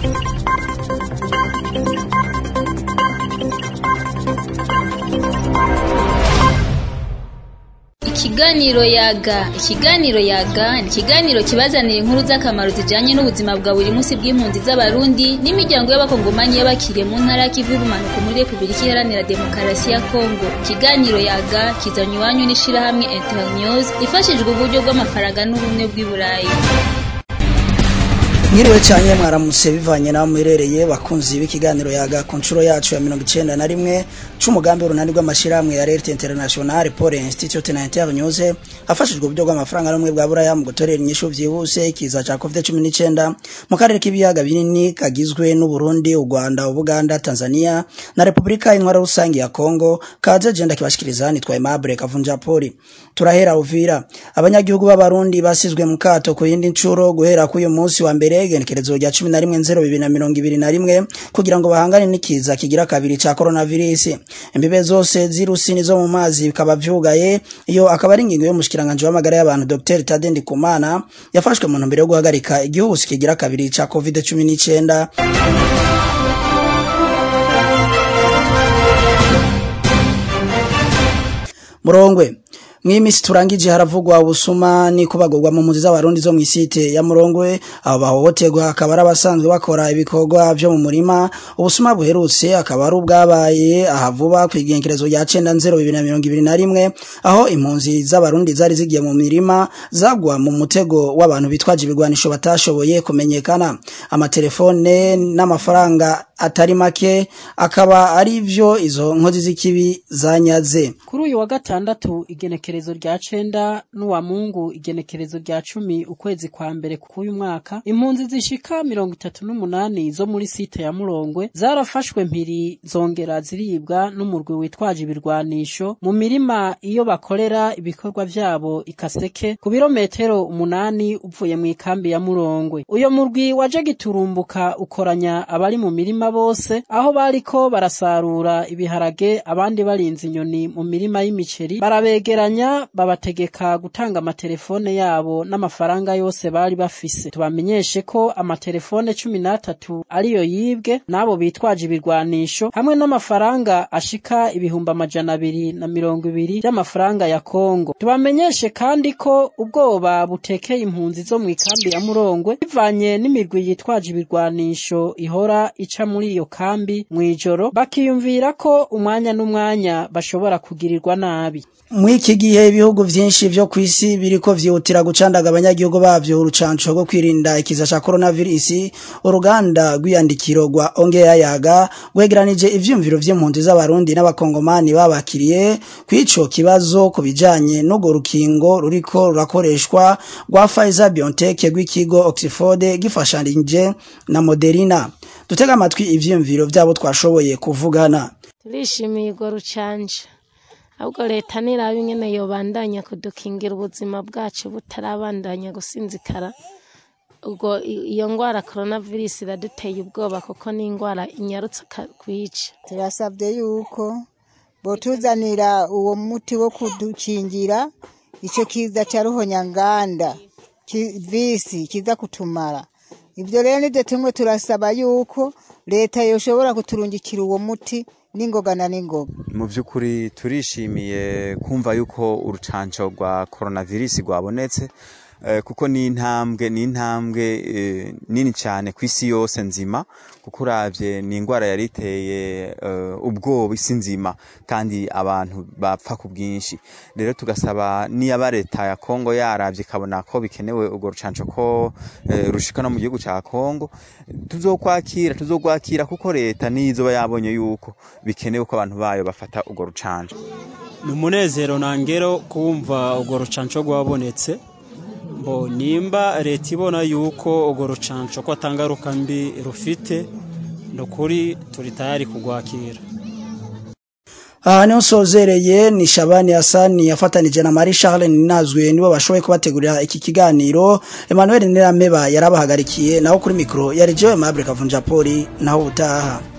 Ikiganiro yaga ikiganiro yaga ni ikiganiro kibazanira inkuru z'akamaro zijanye n'ubuzima bwa buri munsi bw'impunzi z'abarundi n'imiryango y'abakongomani y'abakiriye mu ntara y'ikivu y'ubumanuko muri repubulika iharanira demokarasi ya kongo ikiganiro yaga kizanywa iwanyu n'ishirahamwe internews ifashijwe uburyo bw'amafaranga n'ubumwe bw'i burayi Mwiriwe cyane mwaramutse bivanye naho muherereye bakunzi b'ikiganiro yaga ku nshuro yacu ya mirongo icenda na rimwe c'umugambi w'urunani rw'amashirahamwe ya Alert International Paul Institute na Internews hafashijwe uburyo bw'amafaranga n'umwe bwa buraya mu gutorera inyishu vyihuse ikiza ca COVID-19 mu karere k'ibiyaga binini kagizwe n'u Burundi, u Rwanda, u Buganda, Tanzania na Republika Intwara Rusangi ya Kongo kaze jenda kibashikiriza nitwa Aimable Kavunja Poli turahera Uvira abanyagihugu b'abarundi basizwe mu kato ku yindi ncuro guhera ku uyu munsi wa mbere igenekerezo rya cumi na rimwe nzero bibiri na mirongo ibiri na rimwe kugira ngo bahangane n'ikiza kigira kabiri ca coronavirus imbibe zose z'irusi nizo mu mazi bikaba vyugaye iyo akaba ari ingingo y'umushikiranganje w'amagara y'abantu Dr Tade Ndikumana yafashwe mu ntumbero yo guhagarika igihugu kigira kabiri ca covid 19 Murongwe mw'imisi turangije haravugwa ubusuma ni kubagurwa mu mpunzi z'abarundi zo mw'isite ya Murongwe abo bahohoterwa akaba ari abasanzwe bakora ibikorwa vyo mu murima ubusuma buherutse akaba ari ubwabaye ahavuba kw'igengerezo rya cenda nzero bibiri na mirongo ibiri na rimwe aho impunzi z'abarundi zari zigiye mu mirima zagwa mu mutego w'abantu bitwaje ibigwanisho batashoboye kumenyekana amatelefone n'amafaranga atari make akaba ari vyo izo nkozi z'ikibi zanyaze kuri uyu wa gatandatu igenekerezo rya cenda n'uwa mungu igenekerezo rya cumi ukwezi kwa mbere k'uyu mwaka impunzi zishika mirongo itatu n'umunani zo muri site ya murongwe zarafashwe mpiri zongera ziribwa n'umurwi witwaje ibirwanisho mu mirima iyo bakorera ibikorwa vyabo ikaseke ku birometero umunani uvuye mu ikambi ya murongwe uyo murwi waje giturumbuka ukoranya abari mu mirima bose aho bariko barasarura ibiharage abandi barinze inyoni mu mirima y'imiceri barabegeranya babategeka gutanga amatelefone yabo n'amafaranga yose bari bafise tubamenyeshe ko amatelefone cumi n'atatu ariyo yibwe n'abo bitwaje ibirwanisho hamwe n'amafaranga ashika ibihumbi amajana abiri na mirongo ibiri by'amafaranga ya kongo tubamenyeshe kandi ko ubwoba butekeye impunzi zo mu ikambi ya murongwe bivanye n'imigwi yitwaje ibirwanisho ihora ica muri iyo kambi mw'ijoro bakiyumvira ko umwanya n'umwanya bashobora kugirirwa nabi mw'iki gihe ibihugu vyinshi vyo kw'isi biriko vyihutira gucandaga abanyagihugu bavyo urucanco rwo kwirinda ikiza ca coronavirus uruganda rw'iyandikiro rwa ongeya yaga rwegeranije ivyumviro vy'impunzi z'abarundi n'abakongomani babakiriye kw'ico kibazo ku bijanye n'urwo rukingo ruriko rurakoreshwa rwa Pfizer BioNTech rw'ikigo Oxford gifashanije na Moderna dutega amatwi ivyumviro vyabo twashoboye kuvugana turishimiye urwo rucanje ahubwo leta niraba ingene yobandanya kudukingira ubuzima bwacu butarabandanya gusinzikara ubwo iyo ngwara coronavirus iraduteye ubwoba kuko ni ingwara inyarutse kwica turasabye yuko botuzanira uwo muti wo kudukingira ico kiza ca ruhonyanganda visi kiza kutumara ivyo rero nivyo tumwe turasaba yuko leta yoshobora kuturungikira uwo muti n'ingoga na n'ingoga mu by'ukuri turishimiye kumva yuko urucanco rwa coronavirus rwabonetse kuko ni intambwe ni intambwe nini cyane ku isi yose nzima kuko uravye ni indwara yari iteye ubwoba isi nzima kandi abantu bapfa ku bwinshi rero tugasaba niyaba leta ya kongo yaravye ikabona ko bikenewe urwo rucanco ko rushika no mu gihugu ca kongo tuzokwakira tuzogwakira kuko leta nizoba yabonye yuko bikenewe ko abantu bayo bafata urwo rucanco ni umunezero nangero kumva urwo rucanco rwabonetse bo nimba leta ibona yuko urwo rucanco ko atangaruka mbi rufite ni ukuri turi tayari kugwakira aha niho nsozereye ni shabani hasani yafatanije na marie charles ninazwe nibo bashoboye kubategurira iki kiganiro emmanuel nirameba yarabahagarikiye naho kuri mikoro yari jewe mabure kavunja poli naho ubutaha